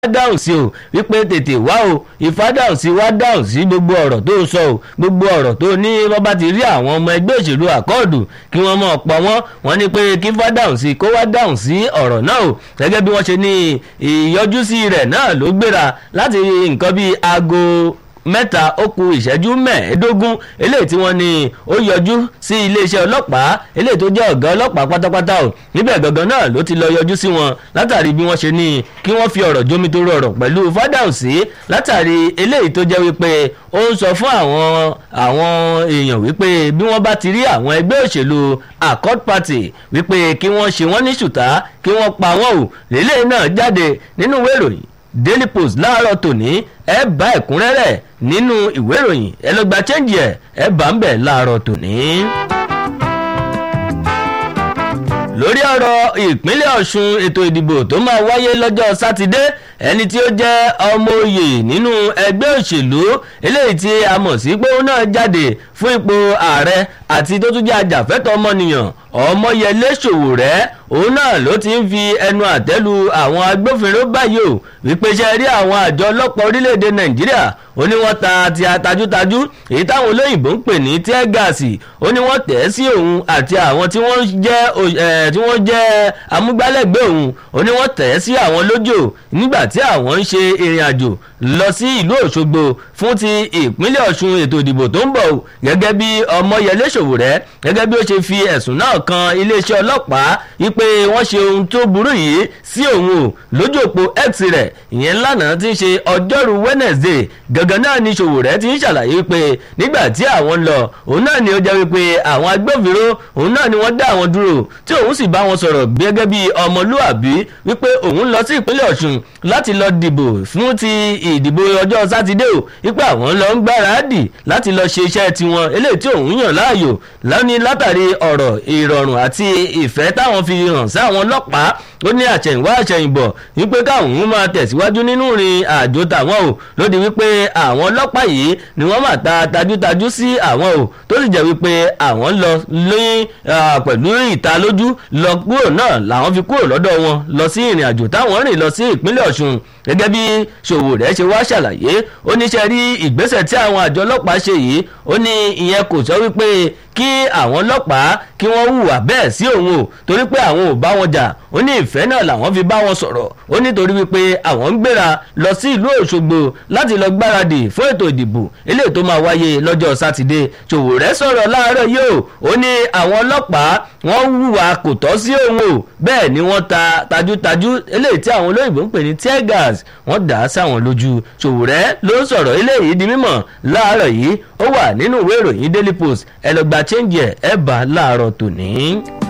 dáhùn sí o wípé tètè wá o ìfá dáhùn sí wá dáhùn sí gbogbo ọ̀rọ̀ tó sọ o gbogbo ọ̀rọ̀ tó ní wọ́n bá ti rí àwọn ọmọ ẹgbẹ́ òṣèlú àkọọ̀dù kí wọ́n mọ̀ pọ̀ wọ́n wọ́n ní pé kí fá dáhùn sí kó wá dáhùn sí ọ̀rọ̀ náà o gẹ́gẹ́ bí wọ́n ṣe ní ìyọjúsí rẹ̀ náà ló gbéra láti nǹkan bíi aago mẹ́ta ó ku ìṣẹ́jú mẹ́ẹ̀ẹ́dógún eléyìí tí wọ́n ní ó yọjú sí iléeṣẹ́ ọlọ́pàá eléyìí tó jẹ́ ọ̀gá ọlọ́pàá pátápátá o níbẹ̀ gangan náà ló ti lọ yọjú sí wọn látàrí bí wọ́n ṣe ní kí wọ́n fi ọ̀rọ̀ jómi tó rọrọ̀ pẹ̀lú fádàùsí látàrí eléyìí tó jẹ́ wípé ó ń sọ fún àwọn àwọn èèyàn wípé bí wọ́n bá ti rí àwọn ẹgbẹ́ òṣèlú accord party wípé kí wọ́n ṣe wọ́n ní ṣùtá kí wọ́n pa wọ́n o lélẹ́yìn náà jáde nínú ìwé ìròyìn daily post láàárọ̀ tòní ẹ bá ẹ̀kúnrẹ́rẹ́ nínú ìwé ìròyìn ẹ lọ gba chẹ́ǹjì ẹ̀ ẹ bá ń bẹ̀ láàárọ̀ tòní. lórí ọ̀rọ̀ ìpínlẹ̀ ọ̀ṣun ètò ìdìbò tó máa wáyé lọ́jọ́ sátidé ẹni tí ó jẹ́ ọmọ oyè nínú ẹgbẹ́ òṣèlú eléyìí tí a mọ̀ sí pé ó náà jáde fún ipò ààrẹ àti tó tún jẹ́ ajàfẹ́tọ̀ ọmọnìyàn ọmọyẹlé ṣòwòrẹ́ òun náà ló ti ń fi ẹnu àtẹ́lu àwọn agbófinró báyìí o wípé ṣe rí àwọn àjọ ọlọ́pàá orílẹ̀-èdè nàìjíríà ó ní wọ́n ta ti atajútajú èyí táwọn olóyìnbó ń pè ní tear gas ó ní wọ́n tẹ̀ sí òun àti àwọn tí wọ́n jẹ́ tí wọ́n jẹ́ amúgbálẹ́gbẹ̀ẹ́ òun ó ní wọ́n tẹ̀ sí àwọn lójò nígbà tí àwọn ń ṣe ìrìn àjò lọ sí ìlú òṣogbo fún ti ìpínlẹ̀ ọ̀ṣun ètò ìdìbò tó ń bọ̀ gẹ́gẹ́ bí ọmọyẹlé ṣòwòrẹ́ gẹ́gẹ́ bí ó ṣe fi ẹ̀sùn náà kan iléeṣẹ́ ọlọ́pàá wípé wọ́n ṣe ohun tó burú yìí sí òun o lójú òpó x rẹ̀ ìyẹn lánàá ti ń ṣe ọjọ́rú wednesday gangan náà ni ṣòwòrẹ́ ti ń ṣàlàyé wípé nígbà tí àwọn lọ òun náà ni ó jẹ́ wípé àwọn agbófinró òun náà ni wọ́n dá àwọn dúró tí òun sì bá wọn sọ̀rọ̀ gẹ́gẹ́ bí ọmọlúàbí wípé òun lọ sí ìpínlẹ̀ ọ̀ṣun láti lọ dìbò fún ti ìdìbò ọjọ́ sátidé o wípé àwọn lọ ń gbáradì láti lọ ṣe iṣẹ́ tiwọn eléyìí tí òun yàn láàyò lónìí látàrí ọ̀rọ̀ ìrọ̀rùn àti ìfẹ́ táwọn fi hàn sí àwọn ọlọ́pàá ó ní àṣẹ̀yìnwá àṣẹ̀yìnbọ̀ wípé káwọn máa tẹ̀síwájú nínú ìrìn àjò tàwọn o lóde wípé àwọn ọlọ́pàá yìí ni wọ́n máa ta tajútajú sí àwọn o tó sì jẹ́ wípé àwọn lọ lóyún pẹ̀lú ìta lójú lọ kúrò náà làwọn fi kúrò lọ́dọ̀ wọn lọ sí ìrìn àjò táwọn rìn lọ sí ìpínlẹ̀ ọ̀ṣun gẹ́gẹ́ bí ṣòwòrẹ́ ṣe wá ṣàlàyé ó ní ṣe rí ìgbésẹ̀ tí àwọn àjọ ọlọ́pàá ṣe yìí ó ní ìyẹn kò sọ wípé kí àwọn ọlọ́pàá kí wọ́n hùwà bẹ́ẹ̀ sí òun o torí pé àwọn ò bá wọn jà ó ní ìfẹ́ náà làwọn fi bá wọn sọ̀rọ̀ ó nítorí wípé àwọn ń gbéra lọ sí ìlú òṣogbo láti lọ gbáradì fún ètò ìdìbò eléyìí tó máa wáyé lọ́jọ́ sátidé ṣòwòrẹ́ sọ̀rọ̀ láàárọ̀ yìí o ó ní àwọn ọlọ́pàá wọ́n hùwà kò tọ́ sí òun o bẹ́ẹ̀ ni wọ́n ta tajútajú eléyìí tí àwọn olóyìnbó ń pè ní tear gas wọ́n dà á sáwọn lójú ṣòwòrẹ́ ló ń sọ̀rọ̀ eléyìí di mímọ̀ láàárọ̀ yìí ó wà nínú ìwé ìròyìn daily post ẹ lọ gba change ẹ ẹ bá láàárọ̀ tòní.